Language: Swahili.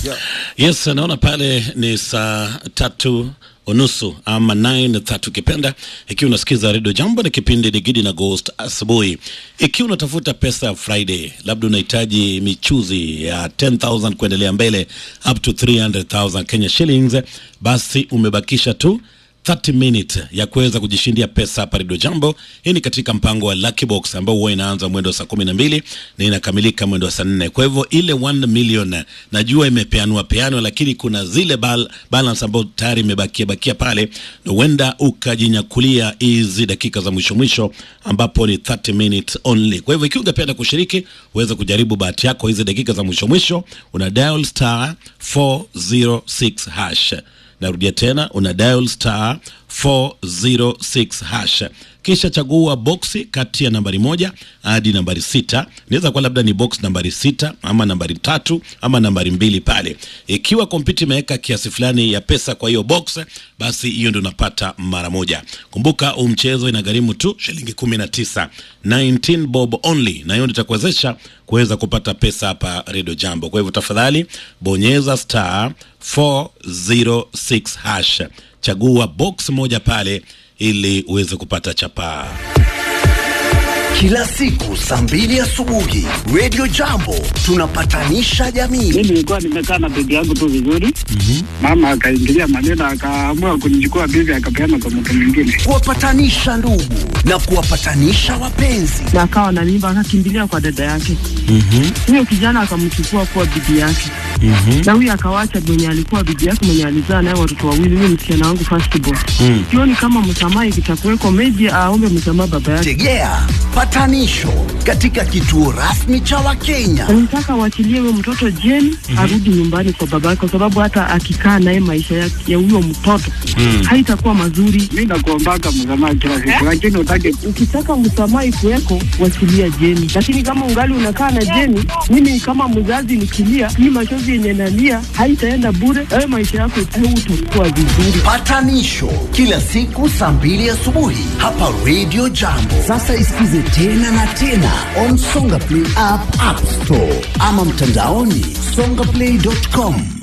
Yes, naona pale ni saa tatu unusu ama 9 tatu kipenda, ikiwa unasikiza redio Jambo na kipindi ni Gidi na Ghost asubuhi. Ikiwa unatafuta pesa ya Friday, labda unahitaji michuzi ya 10000 kuendelea mbele up to 300000 Kenya shillings, basi umebakisha tu 30 minute ya kuweza kujishindia pesa hapa Radio Jambo. Hii ni katika mpango wa Lucky Box ambao huwa inaanza mwendo wa saa kumi na mbili na inakamilika mwendo wa saa nne. Kwa hivyo ile 1 million najua imepeanwa peanwa, lakini kuna zile bal balance ambayo tayari imebakia bakia pale, na huenda ukajinyakulia hizi dakika za mwisho mwisho, ambapo ni 30 minutes only. Kwa hivyo ikiwa ungependa kushiriki, uweze kujaribu bahati yako hizi dakika za mwisho mwisho, una dial star 406 hash Narudia tena una dial star 406 hash, kisha chagua boksi kati ya nambari moja hadi nambari sita. Inaweza kuwa labda ni box nambari sita ama nambari tatu ama nambari mbili pale. Ikiwa kompyuta imeweka kiasi fulani ya pesa kwa hiyo box, basi hiyo ndio unapata mara moja. Kumbuka huu mchezo inagharimu tu shilingi 19, 19 bob only, na hiyo ndio itakuwezesha kuweza kupata pesa hapa Radio Jambo. Kwa hivyo tafadhali bonyeza star 406 hash, chagua box moja pale ili uweze kupata chapaa. Kila siku saa mbili asubuhi Radio Jambo tunapatanisha jamii. Mimi nilikuwa nimekaa na bibi yangu tu vizuri, mama akaingilia maneno, akaamua kunichukua bibi, akapeana kwa mtu mwingine. Kuwapatanisha ndugu na kuwapatanisha wapenzi. na akawa na mimba akakimbilia kwa dada yake. Huyo kijana akamchukua kuwa bibi yake, na huyo akawacha mwenye alikuwa bibi yake mwenye alizaa naye watoto wawili, huyo msichana wangu first born. Sioni kama msamaha ikitakuweko, maybe aombe msamaha baba yake. Tegea patanisho katika kituo rasmi cha Wakenya. Nataka waachilie huyo mtoto jeni arudi nyumbani kwa baba yake, kwa sababu hata akikaa naye maisha yake ya huyo mtoto haitakuwa mazuri. Mi nakuombaka msamaha kila siku, lakini utake Ukitaka msamaha ikuweko, wachilia Jeni, lakini kama ungali unakaa na Jeni, mimi kama mzazi nikilia, hii machozi yenye nalia haitaenda bure. Wewe maisha yako utakuwa vizuri. Patanisho kila siku saa mbili asubuhi hapa Radio Jambo. Sasa isikize tena na tena on Songa Play app, App Store ama mtandaoni songaplay.com.